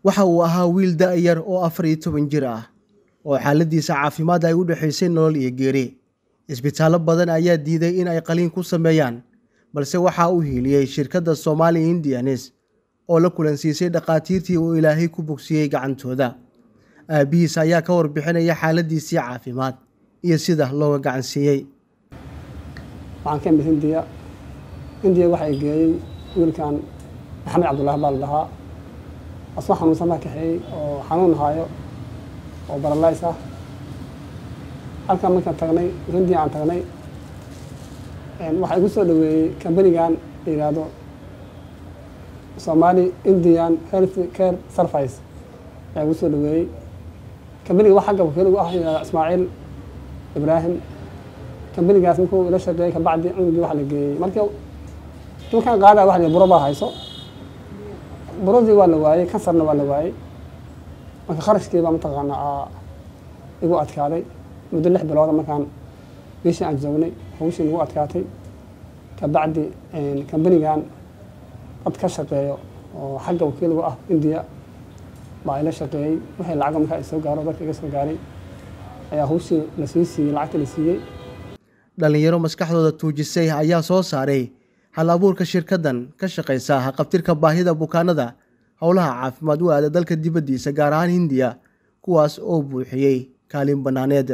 waxa uu ahaa wiil da-yar oo afar iyo toban jir ah oo xaaladiisa caafimaad ay u dhexaysay nolol iyo geeri isbitaallo badan ayaa diiday in ay qaliin ku sameeyaan balse waxaa u hiiliyey shirkadda Somali Indianes oo la kulansiisay dhakhaatiirtii uu ilaahay ku bogsiyey gacantooda aabihiis ayaa ka warbixinaya xaaladiisii caafimaad iyo sida looga gacan siiyey waxaan ka imid hindiya hindiya waxay geeyey wiilkan maxamed cabdullaahi baa la dhahaa asoo xanuunsan baa kaxeeyey oo xanuun haayo oo baralays ah halkan markaan tagnay hindiya aan tagnay waxaa igu soo dhaweeyey kambanigan la yidhaahdo somali indian health care service ayaa igu soo dhaweeyey kambaniga wax xagga wakiil ugu ah yidhahda ismaaciil ibraahim kambanigaas markuu ila shaqeeyey kabacdi cunugii waxa la geeyey marka markaan qaada waxa la buro baa hayso buradii waa la waayey kansarna waa la waayey marka kharashkii baa mataqaanaa igu adkaaday muddo lix bilooda markaan meeshii aan joognay hawshii nagu adkaatay kabacdi kambanigan dad ka shaqeeyo oo xagga wakiilgu ah indiya baa ila shaqeeyey wixii lacag markaa i soo gaaro dadka iga soo gaaray ayaa hawshii la sii siiyey lacagta la siiyey dhallinyaro maskaxdooda tuujisay ayaa soo saaray hal abuurka shirkaddan ka shaqaysa haqabtirka baahida bukaanada howlaha caafimaad u aada dalka dibaddiisa gaar ahaan hindiya kuwaas oo buuxiyey kaalin bannaaneed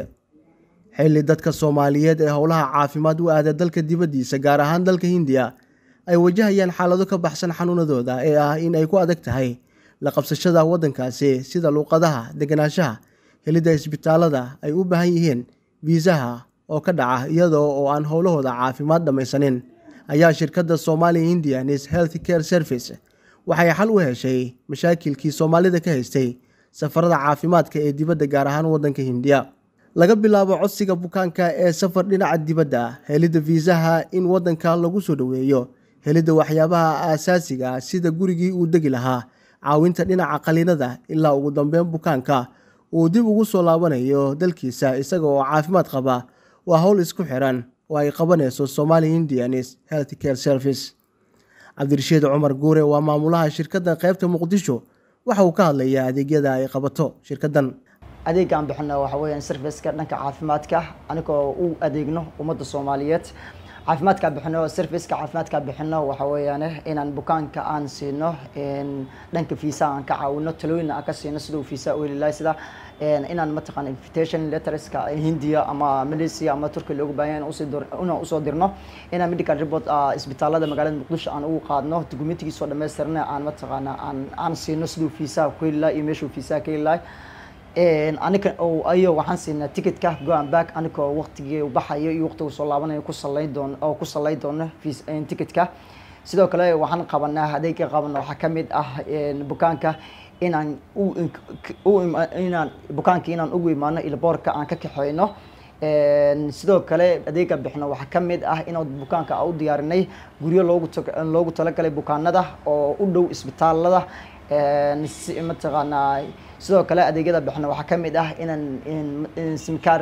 xilli dadka soomaaliyeed ee howlaha caafimaad u aada dalka dibaddiisa gaar ahaan dalka hindiya ay wajahayaan xaalado ka baxsan xanuunadooda ee ah in ay ku adag tahay la qabsashada waddankaasi sida luuqadaha deganaanshaha helidda isbitaalada ay u baahan yihiin fiisaha oo ka dhaca iyadoo oo aan howlahooda caafimaad dhammaysanin ayaa shirkadda Somali Indianis Health Care Service waxay xal u heshay mashaakilkii Soomaalida ka haystay safarada caafimaadka ee dibadda gaar ahaan waddanka Hindiya laga bilaabo codsiga bukaanka ee safar dhinaca dibadda helidda fiisaha in waddanka lagu soo dhoweeyo helidda waxyaabaha aasaasiga sida gurigii uu degi lahaa caawinta dhinaca qaliinada ilaa ugu dambeyn bukaanka uu dib ugu soo laabanayo dalkiisa isaga oo caafimaad qaba waa howl isku xiran oo ay qabanayso Somali Indianis Health Care Service cabdirashiid cumar guure waa maamulaha shirkaddan qaybta muqdisho waxa uu ka hadlayaa adeegyada ay qabato shirkaddan adeegaan bixino waxa weeyaan serviceka dhanka caafimaadka anigoo u adeegno ummadda soomaaliyeed caafimaadka bixino serviceka caafimaadka bixino waxa weeyaan inaan bukaanka aan siino dhanka fiisa aan ka caawino talooyin aan ka siino siduu fiisa u heli lahay sida inaan mataqaan invitation letterska hindiya ama malaysia ama turkiya loogu baahan inaan usoo dirno inaan medical report isbitaalada magaalada muqdisho aan ugu qaadno dokumentigiisoo dhammaystirna aan mataqaana aan aan siino siduu fiisaha ku heli lahay iyo meeshuu fiisaha ka heli lahay aniga ayo waxaan siinaa ticketka go and back anigoo waqtigii u baxayo iyo waqtigu soo laabanayo ku salayn doono oo ku salayn doono ticketka sidoo kale waxaan qabanaa adeega qabana waxaa kamid ah bukaanka inaan inaan bukaanka inaan ugu imaano ilboorka aan ka kaxeyno sidoo kale adeega bixino waxaa kamid ah inaan bukaanka u diyaarinay guryo loogu loogu talagalay bukaanada oo u dhow isbitaalada mataqaanaa sidoo kale adeegyada bixino waxaa kamid ah inaan simkaar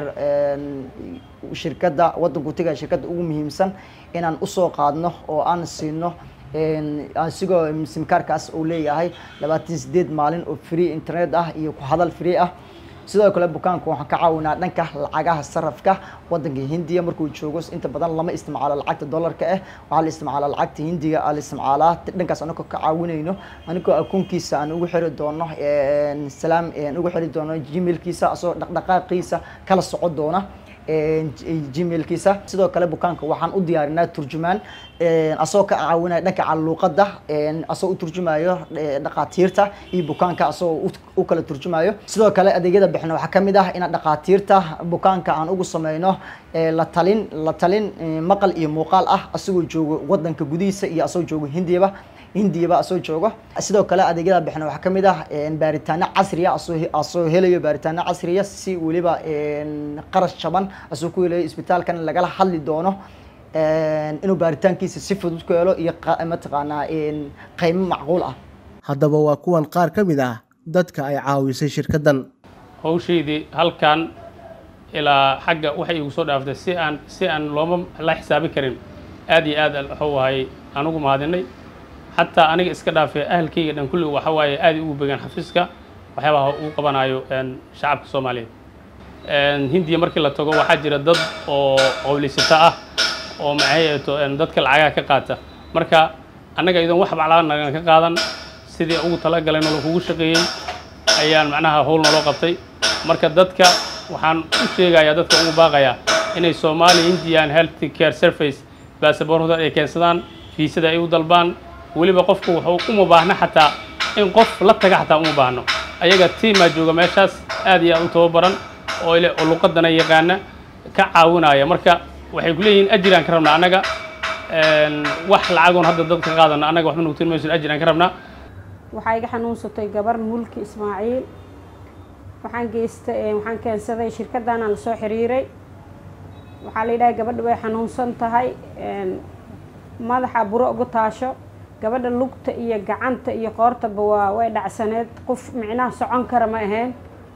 shirkadda waddanku tegaya shirkadda ugu muhiimsan inaan usoo qaadno oo aan siino asigoo simkaarkaas uu leeyahay labaatan sideed maalin oo free internet ah iyo ku hadal free ah sidoo kale bukaanku waxaan ka caawinaa dhanka lacagaha sarafka waddanka hindiya markuu joogo inta badan lama isticmaalo lacagta dollarka ah waxaa la isticmaalaa lacagta hindiga aa la isticmaalaa dhankaas anagoo ka caawinayno anigoo akoonkiisa aan ugu xiri doono salaam ugu xiri doono gmailkiisa asoo dhaqdhaqaaqiisa kala soco doona gmailkiisa sidoo kale bukaanka waxaan u diyaarinaa turjumaan asoo ka caawinaya dhanka caluuqada asoo u turjumayo dhaqaatiirta iyo bukaanka asoo u kala turjumayo sidoo kale adeegyada bixina waxaa kamid ah inaan dhaqaatiirta bukaanka aan ugu sameyno la talin la talin maqal iyo muuqaal ah asagoo joogo wadanka gudihiisa iyo asoo joogo hindiyaba hindiyaba asoo joogo sidoo kale adeegyada bixina waxaa kamid ah baaritaano casriya asoo helayo baaritaano casriya si weliba qarash jaban asoo ku helayo isbitaalkan lagala hadli doono inuu baaritaankiisa si fudud ku helo iyo mataqaanaa qiimo macquul ah haddaba waa kuwan qaar ka mid ah dadka ay caawisay shirkaddan hawshaydii halkan ilaa xagga waxay igu soo dhaaftay si aan si aan looma la xisaabi karin aad iyo aad wuxuu ahay anugu mahadinay xataa aniga iska dhaafee ahalkayga dhan kulli waxa waaye aad ugu begaan xafiiska waxyaabaha uu qabanayo shacabka soomaaliyeed hindiya markii la tago waxaa jira dad oo qowliysata ah oo maxay to dadka lacagaha ka qaata marka annaga idoon wax baclaa nagan ka qaadan sidii ugu talagalayno lakugu shaqeeyey ayaan macnaha howl naloo qabtay marka dadka waxaan u sheegayaa dadka ugu baaqayaa inay soomaaliya indian health care surface baasaboorhooda ay keensadaan fiisada ay u dalbaan weliba qofku wuxuu uma baahna xataa in qof la taga xataa uma baahno ayaga tiimaa jooga meeshaas aad iyo aad u tababaran oo ile oo luqadana yaqaana ka caawinaya marka waxay ku leeyihiin ajiraan ka rabnaa annaga wax lacagoon hadda dad ka qaadana annaga waxba nugu tilmayso ajiraan ka rabnaa waxaa iga xanuunsatay gabar mulki ismaaciil waxaan geystay waxaan keensaday shirkadaana la soo xiriiray waxaa la yidhaha gabadha way xanuunsan tahay madaxa buro ugu taasho gabadha lugta iyo gacanta iyo qoortaba waa way dhacsaneed qof micnaha socon kara ma ahayn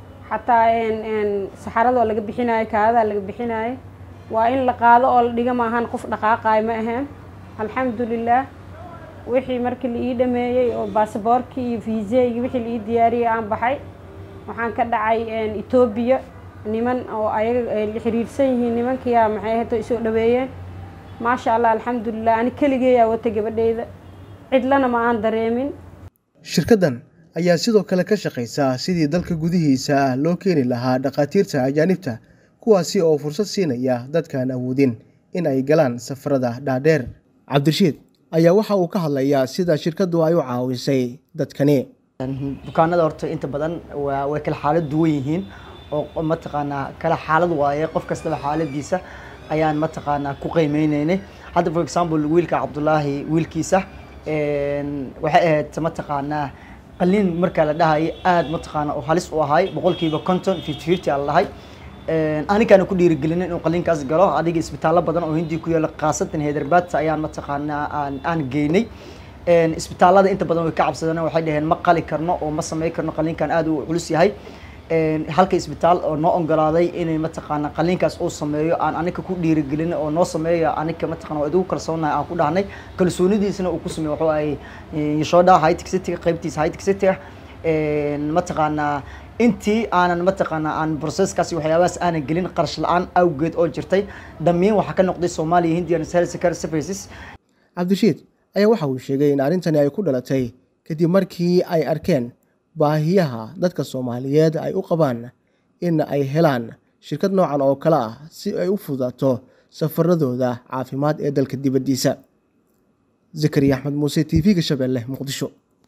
xataa saxaradoo laga bixinayo kaadadaa laga bixinayo waa in la qaado oo la dhiga maahan qof dhaqaaqayo ma ahayn alxamdulilah wixii markii la ii dhameeyey oo baasaboorkii iyo fiiseygii wixii la ii diyaariyey aan baxay waxaan ka dhacay etoobiya niman oo ayaga la xiriirsan yihiin nimankiyaa maxay hato isoo dhaweeyeen maasha allah alxamdulilah ani keligeeyaa wata gabadheyda cidlana ma aan dareemin shirkaddan ayaa sidoo kale ka shaqaysa sidii dalka gudihiisa loo keeni lahaa dhakhaatiirta ajaanibta kuwaasi oo fursad siinaya dadkaan awoodin in ay galaan safarada dhaadheer cabdirashiid ayaa waxa uu ka hadlayaa sida shirkaddu ay u caawisay dadkani bukaanada horta inta badan waa way kala xaalad duwan yihiin oo mataqaanaa kala xaalad waaye qof kastaba xaaladiisa ayaan mataqaanaa ku qiimeyneynay hadda for example wiilka cabdulaahi wiilkiisa waxay ahayd mataqaanaa qalliin markaa la dhahayay aad mataqaanaa oo halis u ahay boqolkiiba conton fifty fifty aan lahay anigaana ku dhiirigelinin inuu qalliinkaas galo adiga isbitaallo badan oo hindiya ku yaala khaasatan hyderabad ayaan mataqaanaa aan aan geynay isbitaallada inta badan way ka cabsadeen waxay dhaheen ma qali karno oo ma samey karno qalliinkan aad u culus yahay halka isbitaal oo noo ogolaaday inay mataqaanaa qalliinkaas uu sameeyo aan anika ku dhiirigelin oo noo sameeya anika mataqana waa idigu kalsoonahay aan ku dhahnay kalsoonidiisana uu ku sameeyo wuxuu ahay yashoodha hightech city qaybtiisa hightech city mataqaanaa intii aanan mataqaanaa aan processkaasi waxyaabahaas aanan gelin qarash la-aan awgeed oo jirtay damiin waxaa ka noqday soomaaliya hindian health care services cabdirashiid ayaa waxa uu sheegay in arrintani ay ku dhalatay kadib markii ay arkeen baahiyaha dadka soomaaliyeed ay u qabaan in ay helaan shirkad noocan oo kale ah si ay u fudaato safaradooda caafimaad ee dalka dibaddiisa zakariya axmed muuse t v-ga shabeelle muqdisho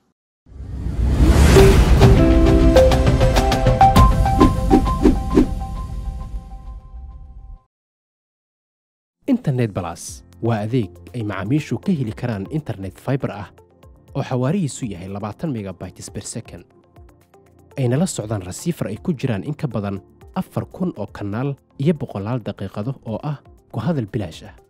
internet balas waa adeeg ay macaamiishu ka heli karaan internet faibar ah oo xawaarihiisu yahay labaatan megabytes ber second ayna la socdaan rasiifar ay ku jiraan in ka badan afar kun oo kanaal iyo boqolaal daqiiqado oo ah ku hadal bilaash ah